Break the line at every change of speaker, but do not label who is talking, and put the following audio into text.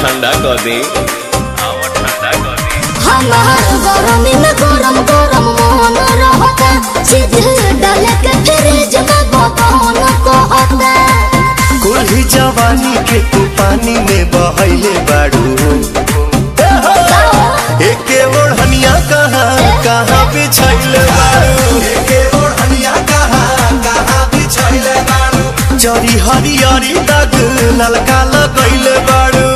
ठंडा कर दे आवा ठंडा कर दे
हमार गरमी में गरम गरम मोहन रहता सीधे डाल के फ्रिज में बतौन कहता
कुल्ही जवानी के तू पानी में बहैले बाड़ू एके ओढ़निया कहाँ कहाँ बिछैले बाड़ू एके ओढ़निया कहाँ कहाँ बिछैले बाड़ू जरी हरियरी दाग ललका लगैले बाड़ू